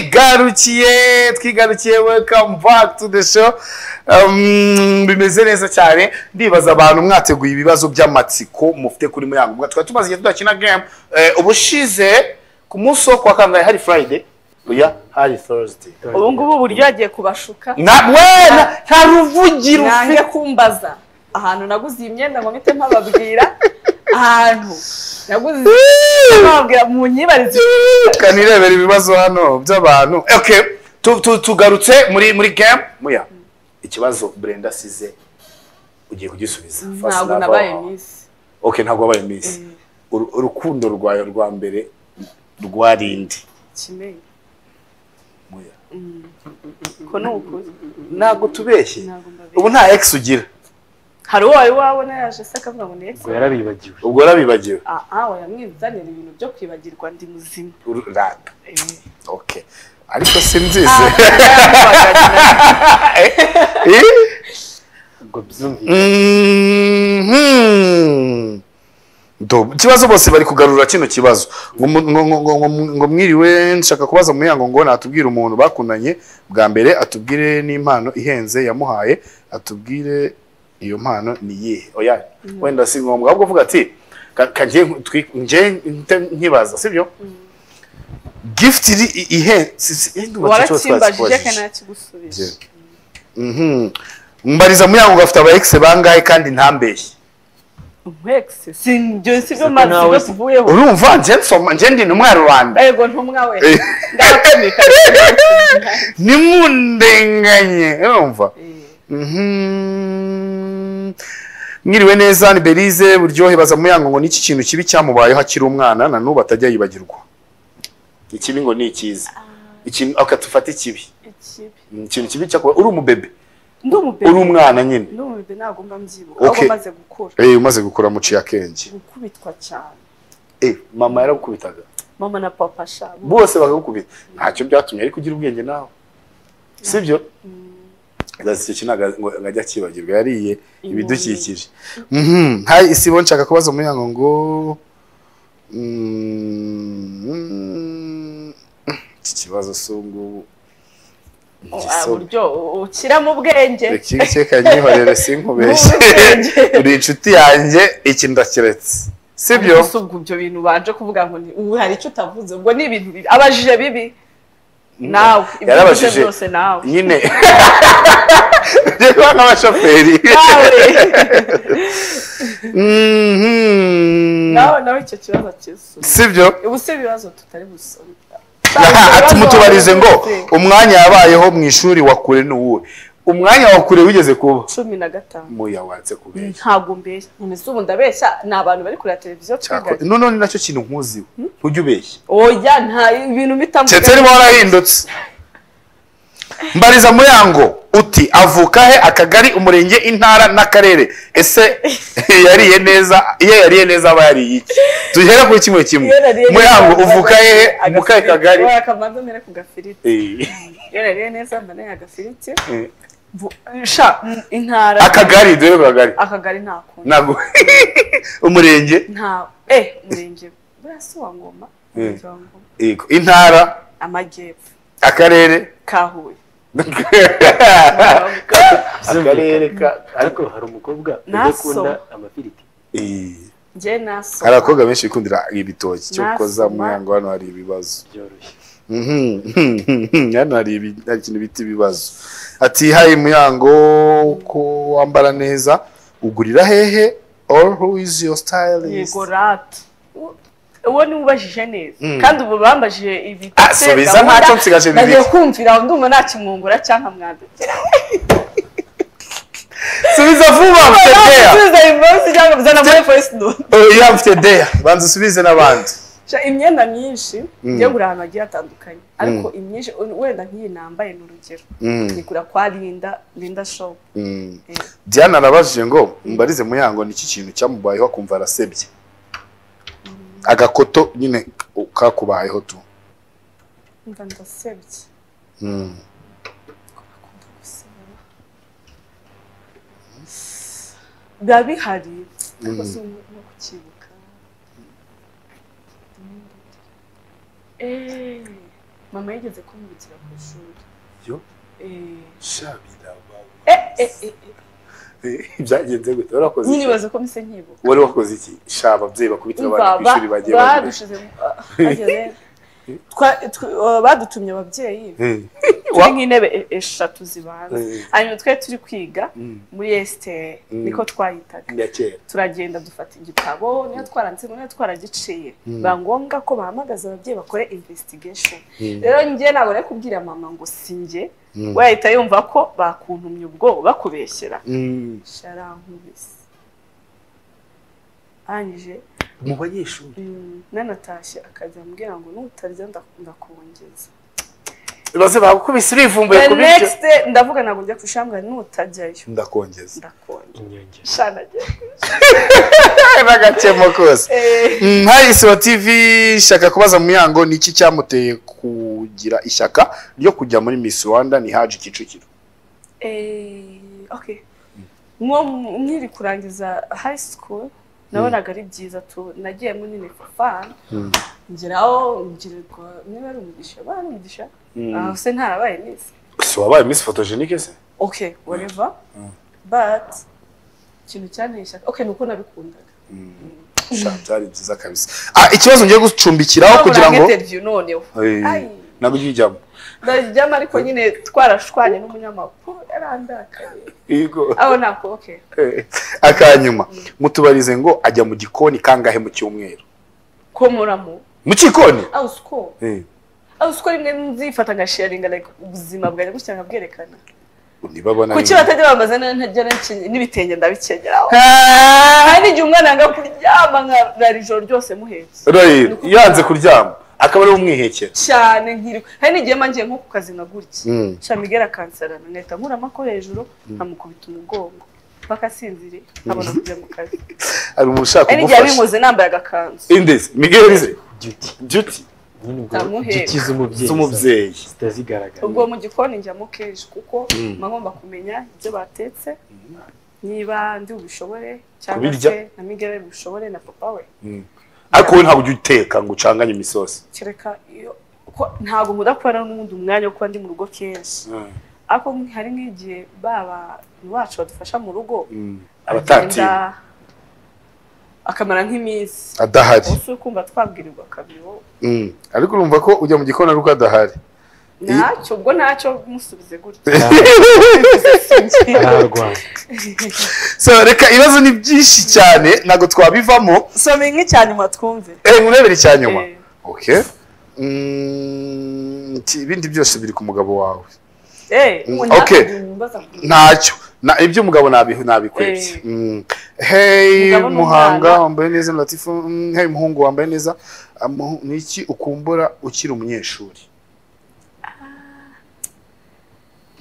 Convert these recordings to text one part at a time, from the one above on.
twigarukiye twigarukiye welcome back to the show Um, bimeze neza cyane ndibaza abantu mwateguye ibibazo by'amatsiko mufite kuri muyango mwa twari tumaze igihe tudakina game Eh, ubushize ku munsi wo kuwa kangahe hari friday oya hari thursday ubu ngubu uburyo yagiye kubashuka namwe nta ruvugiro nange ufite kumbaza ahantu naguze iyi myenda ngo mpite mpababwira ahantu naguze mpababwira mu nyibarizo kanirebera ibibazo hano by'abantu okay tu- tu- tugarutse muri muri game muya ikibazo brenda asize ugiye kugisubiza First ntabwo love. nabaye misi okay ntabwo wabaye miss Uru- urukundo rwawe rwa mbere rwarinde kimenyi muya ko ni ukuri ntabwo tubeshye ntabwo mbabizi ubu nta ex ugira hari uwo wari wabona yaje se akavuga ngo ni ex ubwo yarabibagiwe ubwo warabibagiwe ah ah yamwizanira ibintu byo kwibagirwa ndi muzima Uru- rada okay ariko simbizi Eh? ubwo byumviye Mhm. Ndo- ikibazo bose bari kugarura kino kibazo ngo mu- ngo- ngo- ngo- ngo- ngo mwiriwe nshaka kubaza muyango ngo natubwire umuntu bakundanye bwa mbere atubwire n'impano ihenze yamuhaye atubwire iyo mpano ni iyihe oya wenda si ngombwa ahubwo uvuga ati "Ka- ka njye nku- twi- njye nte- nkibaza sibyo gift iri i- ihe si- si- eh, ndumva icyo kibazo twari warakimbajije tukibajije. kanakigusubiza Mhm. mbariza muyango gafite aba ex bangahe kandi ntambeshye umwegisi si ibyo si byo Ese ko mazi nawe byo tuvuyeho urumva jensoma njyendi ni umwarubanda ego ntumwa we Eh. ndabatumika nimundenganye urumva Mhm. mwiriwe neza ni berize buryohe baza muyango ngo n'iki kintu kibi cyamubayeho akiri umwana na n'ubu atajya yibagirwa ikibi ngo ni ikiza ikintu akatufata ikibi ikibi ikintu kibi cyakuba uri umubebe ndi umubebe uri umwana nyine ndi umubebe ntabwo mba mbyibuka Okay. ahubwo maze gukura Eh, umaze gukura muciye akenge gukubitwa cyane Eh, mama yaragukubitaga mama na papa shabo bose bakagukubita ntacyo byatumye ariko ugira ubwenge nawe sibyo icyo kintu ngo ngo ajye akibagirwa yariye ibidukikije Mhm. hari isibo nshaka kubaza umuryango ngo Mm, iki kibazo si ubungubu uburyo ukiramo ubwenge kikanyihorere sinkubeshye uri inshuti yanjye iki ndakiretse sibyo Ariko si ubwo ibyo bintu ubanje kuvuga ngo ni ubu hari icyo utavuze ubwo ni ibintu bibi abajije bibi nawe ibyo uvuze yarabajije byose nawe nyine reba nk'abashoferi nawe Mhm. nawe nawe icyo kibazo kisubiza sibyo ubu si ibibazo tutari busome tumutubarize ngo umwanya yabayeho mu ishuri wa kure ni uwuhe umwanya wa kure wigeze kuba cumi na gatanu muya watse kubeshya ntabwo mbeshya nkomeza ubu ndabeshya ni abantu bari kureba televiziyo twiganye noneho ni nacyo kintu nkuziwe ntujya ubeshya oya nta ibintu bitambuka ceteri warahindutse mbariza muyango uti avuka he akagari umurenge intara n'akarere ese yariye neza iyo yariye neza aba yariye iki duhera kuri kimwe kimwe muyango uvuka hehe umuka he kagari akabanza mbere ku gafiriti Eh, iyo nariye neza mbana ya gafiriti eh. Vu- sha mm, intara akagari duhere ku kagari akagari ntakunda ntabwo umurenge nta eh umurenge buriya si wa ngoma Umurenge wa Ngoma. Yego, intara amajyepfo akarere ka huye akarere ka ariko hari umukobwa udakunda amafiriti Eh, njye naso hari abakobwa benshi bikundira ibitoki cyo Nasoma. koza muyango hano hari ibibazo byoroshye Mhm, hano hari ibi- hari ikintu bita ibibazo ati hari muyango ko wambara neza ugurira hehe or who is your stylist yego rata uwo ni ubajije neza Mm. kandi ubu bambajije ibi Ah, subiza ntacyo nsigaje bibiri. nagiye kumvira aho ndumva nakimwungura cyangwa mwandukira subiza vuba mfite deya subiza invoice cyangwa bizana muri voice note oya mfite deya banza usubize n'abandi Sha, imyenda myinshi Mm. ngiye gura ahantu hagiye hatandukanye ariko imyinshi wenda nk'iyi nambaye ni urugero Mhm, nyigura kwa linda linda shop mhm. Eh. diana arabajije ngo mbarize muyango ni iki kintu cyamubayeho akumva arasebye agakoto nyine kakubayeho tu mba ndasebye Mm. akunda gusaba biba bihari ariko si no no kukibuka Eh, mama yigeze kumwibukira ku ishuri yo Eh, shabira wawe eh, eh, eh, eh. byagenze gute warakoze iki nkinibaza ko mise nkibuka wari wakoze iki sha ababyeyi bakubitira abana ku Umva, ishuri ba- bagiye bagura badushize mu- ah, bageze- twa- tw- ah, badutumye ababyeyi Eh, turi nk'intebe e- eshatu zibanza eh, hanyuma twe turi kwiga mm, muri esiteri Mm. niko twayitaga ya kera turagenda dufata igitabo niyo twaranditsemo niyo twaragiciye Mm. biba ngombwa ko bahamagaza ababyeyi bakore investigation Mm, rero njye ntabwo nari kubwira mama ngo si njye mm, we yahita yumva ko bakuntumye ubwoba bakubeshyera mm. sharankubise arangije mu banyeshuri mm, nanatashye akajya ambwira ngo nutarya nda- ndakongeza baze bagukubise urivumbuye the ku bityo next day ndavuga ntabwo njya ku ishuri ambwira nutajyayo ndakongeza ndakongeza inyongera shanajya n'agakemo kose Eh, Mm, hari isibo tv shaka kubaza muyango ni iki cyamuteye kugira ishyaka ryo kujya muri miss rwanda ni haje kicukiro eh, okay nko nkiri kurangiza high school nabonaga ari byiza tu nagiyemo nyine for fun ngeraho ngirirwa niba ari umugisha bari umugisha aho se ntarabaye nisi si wabaye miss photogenique se okay whatever Mm. but ikintu cyanteye ishyaka okay nuko nabikundaga Sha, byari byiza kabisa ah, ikibazo ngiye gucumbikiraho kugira ngo interview noneho Eh, Ai. ntabwo ujye ujyamo ndajyamo ariko nyine twarashwanye n'umunyamakuru yarandakaye Yego. aho nako okay Eh, akanyuma mutubarize ngo ajya mu gikoni kangahe mu cyumweru komoramo mu gikoni aho siko Eh, aho siko rimwe nzifata ngasharinga like ubuzima bwanjye gutya nkabwerekana niba abona kuki bimwe. batajya bambaza neza ntajya nacye- n'ibitenge ndabikenyeraho hari n'igihe umwana yanga kuryama nkarara ijoro ryose muhetse Rayiro, yanze kuryama akaba ari we umwihekera cyane nkiri hari n'igihe mba ngiye nko ku kazi nka gutya Mm. shamigera akansarana nkahita nkuramo ako hejuru nkamukubita umugongo mpaka asinziriye nkabona kujya mu kazi hari umuntu ushaka hari n'igihe kugufasha abinkoze nambaye agakanzu indezi miguel ze duty duty nyine ubwo Ndamuhera. duty z'umubyeyi z'umubyeyi zitazigaragara ubwo mu gikoni njyamo kenshi kuko Mm. mba ngomba kumenya ibyo batetse niba ndi bubishobore cyangwa Kubirya. se na migera bubishobore na papa we ariko wowe ntabwo ujya uteka ngo ucanganye imisosi kereka iyo ko ntabwo nkunda kuba nari n'undi mwanya wo kuba ndi mu rugo kenshi ariko hari nk'igihe baba bacu badufasha mu rugo abatatira agenda akamara nk'iminsi adahari ubu kumva twabwirirwa kabiri wowe Mm. ariko urumva ko ujya mu gikoni ari uko adahari ntacyo ubwo ntacyo musubize gutya ararwana so reka ibibazo ni byinshi cyane ntabwo twabivamo soma imwe cyane mwatwumve eh murebere icya nyuma Eh, okay Mm, iki- ibindi byose biri ku mugabo wawe eh, Mm, ubu okay. ntabwo bimbaza ku- ntacyo Na- iby'umugabo nabi- nabikwebye Eh. Mm. hey Umugabo n'umwana. muhanga wambaye neza latifu Mm, hey muhungu wambaye neza Amuhu- ni iki ukumbura ukiri umunyeshuri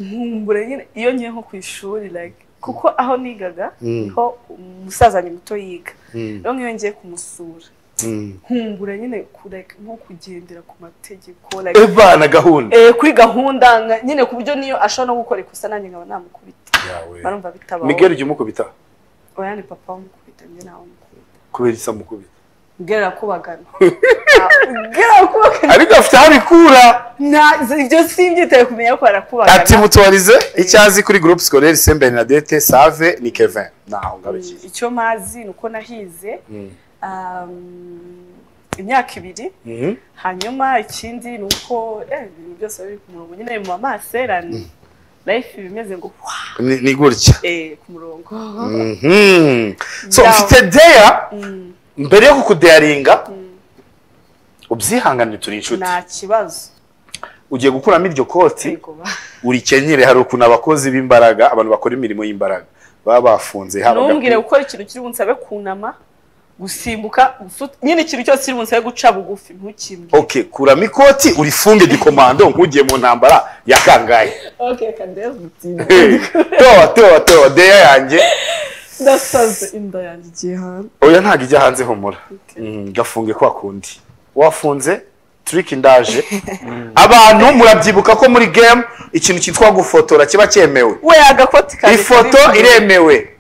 nkumbure nyine iyo ngiye nko ku ishuri like kuko aho nigaga Mm. niho umusazanye muto yiga Mm. rero nk'iyo ngiye kumusura Mm. nkumbura nyine ku- like nko kugendera ku mategeko like ebana gahunda eh, kuri gahunda nka- nyine ku buryo niyo ashobora no gukora ikosa nanjye nkaba namukubita barumva bitabaho miguel ujya umukubita oya ni papa wamukubita njye ntawe mukubita kubera isa mukubita miguel arakubagana miguel arakubagana ariko afite aho abikura Nta- ibyo simbyitaye kumenya ko arakubagana ati mutubarize icyo azi kuri groupe scolaire saint bernadette save ni kevin naho ngarukiye icyo mazi ni uko nahize Mm. um, imyaka ibiri Mhm. hanyuma ikindi ni uko eh, ibintu byose biba biri ku murongo nyine mu maserani life iba imeze ngo wa Ni- ni gutya eh, ku murongo Mhm. so Yeah. mfite deya Mm, mbere yo kukudeyaringa mm. ubyihanganire turi inshuti nta kibazo ugiye gukuramo iryo koti Yego ba. urikenyere hari ukuntu abakozi b'imbaraga abantu bakora imirimo y'imbaraga baba bafunze haba ntumbwire agapira- gukora ikintu kiri bunsabe kunama gusimbuka gusuta- nyine ikintu cyose kiri bunsabe guca bugufi ntukimbwire okay kuramo ikoti urifunge gikomando nk'ugiye mu ntambara ya kangahe okay kandeza Hey, towa towa towa deya yanjye ndasaze inda yanjye igiye hanze oya ntabwo ijya hanze humura Okay. Mm, gafunge kwa kundi wafunze trick ndaje abantu murabyibuka ko muri game ikintu cyitwa gufotora kiba cyemewe we agakoti kare ifoto kari- iremewe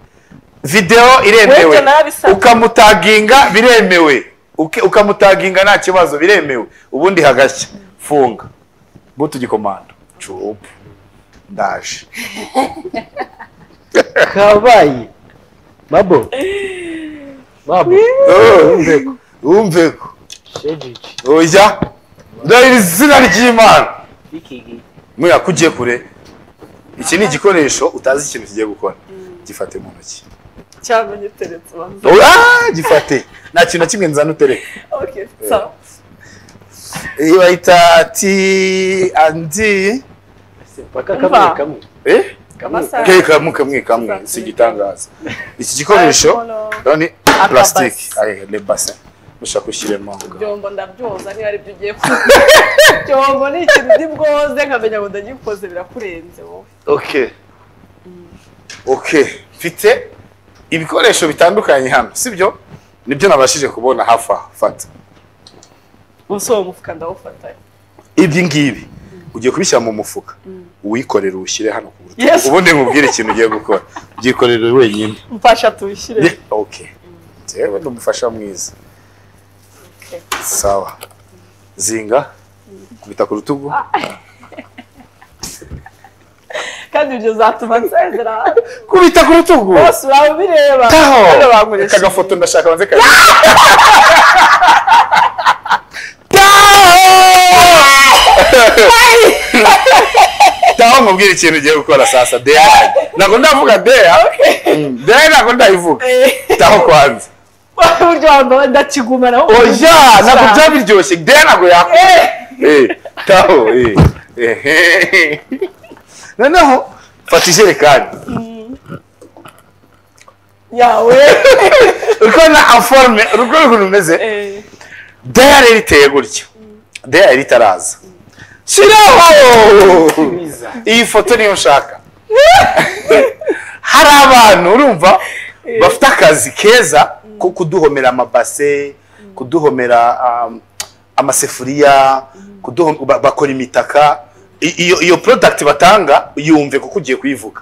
video iremewe Webyo narabisanze. ukamutaginga biremewe Uke- ukamutaginga nta kibazo biremewe ubundi hagashya funga ngo tugikomanda cubu ndaje kabaye mabo mabo Oh, wumve ko shegigi oya ndahira izina ry'imana bikigi muriya ko ugiye kure iki ni igikoresho utazi ikintu kigiye gukora gifate mu ntoki cyangwa giteretse ubanza Ah, gifate nta kintu na kimwe nzana utereka okay sawa iyi bayita ti andi paka kamwe Umva. kamwe eh amasaha ke kamwe kamwe kamwe si igitangaza iki gikoresho rero ni plastique aye le bassin mushaka gushyiremo byombo ndabyoza niba ari byo ugiye kuba byombo ni ikintu ndi bwoze nkamenya ngo ndagikoze birakurenze wowe okay okay mfite ibikoresho bitandukanye hano sibyo nibyo nabashije kubona hafi aha fata munsi uwo mufuka ndawufatanya ibyi ngibi ugiye kubishyira mu mufuka uwikorere uwushyire hano ku rutugu Yes. ubundi nkubwire ikintu ugiye gukora byikorere wenyine mfasha tuwishyire Ye- okay jewe ndi umufasha mwiza Okay. sawa zinga kubita ku rutugu kandi ibyo zatuma nsezera kubita ku rutugu bose uraba ubireba taho Hano bankoresha aka gafoto ndashaka banze kare taho taho nkubwire ikintu ugiye gukora sasa deya ntabwo ndavuga deya Mm, deya ntabwo ndayivuga taho kwanza uburyo wambaye ndakigumana oya ntabwo byaba biryoshye deya ntabwo yakora Eh, taho eh. Ehe. noneho fata ijerekani yawe uko na aforme urugo ukuntu rumeze Eh, dayari riteye gutya dayari itaraza shiraho mwiza iyi foto niyo nshaka hari abantu urumva bafite akazi keza ko kuduhomera amabase kuduhomera um, amasefuriya kuduhom- ba- bakora imitaka I- iyo iyo product batanga yumve kuko ugiye kuyivuga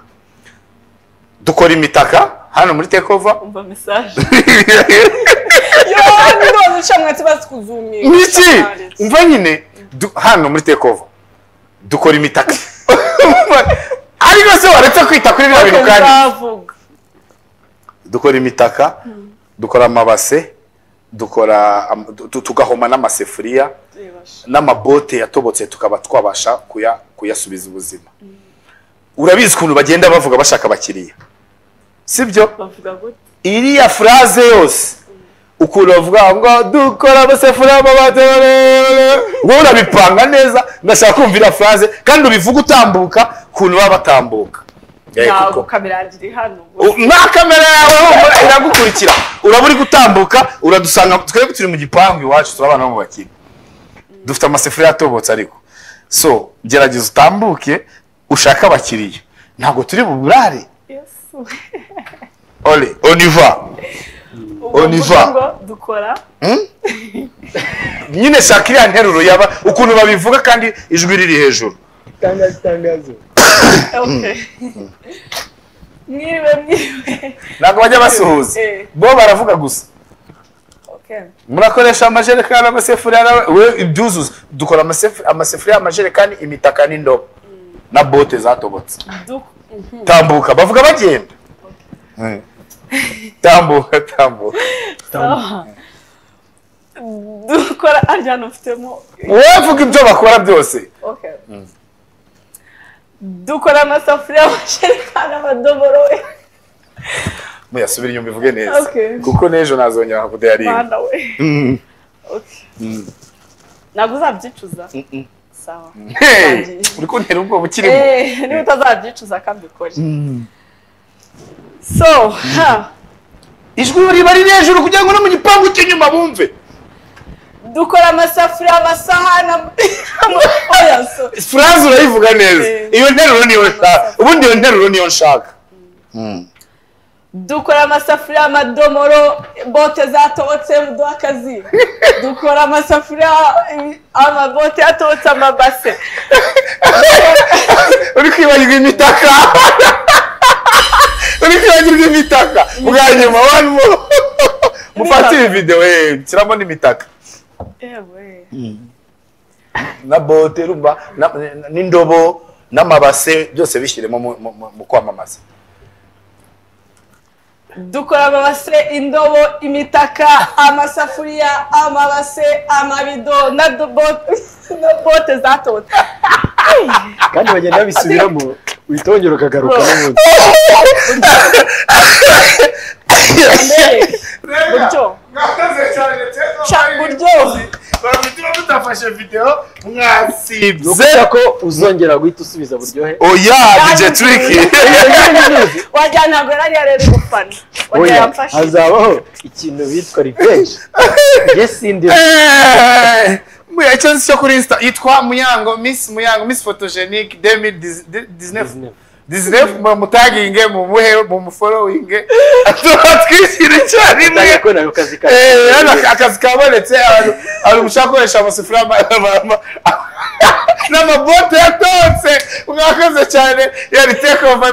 dukora imitaka hano muri takeover umva mesaje none uca mwati bazikuzumiye niki umva nyine du- hano muri takeover dukora imitaka ariko se waretse kwita kuri biriya bintu kandi nzavuga dukora imitaka dukora amabase dukora am- tu- tugahoma n'amasefuriya n'amabote yatobotse tukaba twabasha kuya- kuyasubiza ubuzima urabizi ukuntu bagenda bavuga bashaka abakiriya sibyo bavuga gute iriya furaze yose ukuntu bavuga ngo dukora amasefuriya amabati wowe urabipanga neza ndashaka kumva iriya furaze kandi ubivuga utambuka ukuntu baba batambuka Eh, ntabwo kuko- kamera iri hano U- nta kamera yawe humura iragukurikira uraba uri gutambuka uradusanga twebwe turi mu gipangu iwacu turi abana bo mu bakire dufite amasefuriya atobotse ariko so gerageza utambuke ushake abakiriya ntabwo turi buburare Yesu. ole oniva Ubwo On y mvuga va. ngo dukora nyine shaka iriya nteruro yaba ukuntu babivuga kandi ijwi riri hejuru itangazo itangazo Okay. mwiriwe mwiriwe ntabwo bajya basuhuza Eh. bo baravuga gusa Okay. murakoresha amajerekani amasefuriya na- we ibyuzuzo dukora amasefu- amasefuriya amajerekani imitaka n'indobo na bote zatobotse Duk- Mhm. tambuka bavuga bagenda Mm. tambuka tambuka dukora arya hano ufitemo wowe vuga ibyo bakora byose Okay. dukora amasafuriya amasherekani amadomoro we muyasubire inyuma ivuge neza Okay. kuko n'ejo nazongera kudeyariye mwana we Okay. ntabwo uzabyicuza sawa uri kuntera ubwoba ukirimo Eh, niba utazabyicuza kandi ukore so ha ijwi riba riri hejuru kugira ngo no mu gipangu cy'inyuma bumve dukora amasafuriya amasahani am- ama- oya, so- furaze urayivuga neza Eh. iyo nteruro niyo nshaka ubundi iyo nteruro niyo nshaka dukora amasafuriya amadomoro bote zatobotse muduha akazi dukora amasafuriya ibi- amabote yatobotse amabase uri kwibagirwa imitaka uri kwibagirwa imitaka bwa nyuma warimo mufate iyi videwo kiramo n'imitaka Ewe. na bote urumva na- na- n'indobo n'amabase byose bishyiremo mu- mu- mu- mu kwamamaza dukora amabase indobo imitaka amasafuriya amabase amabido na dobote na bote za tota kandi bagenda babisubiramo witongera ukagaruka n'ubundi mbere buryo mwakoze cyane cyane Ca buryo bafite mutafashe videwo ni mwasibye ukuvuga ko uzongera guhita usubiza buryohe oya dije turiki wagira ntabwo yari yarari gufana wagira Oya, yamfashije hazabaho ikintu bitwa revenge njye sindi icyo nzi cyo kuri insta yitwa muyango miss muyango miss photogenic demi disney disney mutaginge mumuhe mumuforowinge tuba twishyira icyarimwe ndagakora akazi kawe Eh, hano akazi kabonetse abantu abantu mushaka gukoresha amasafuriya ama- ama- ama- n'amabote yatotse mwakoze cyane yari take over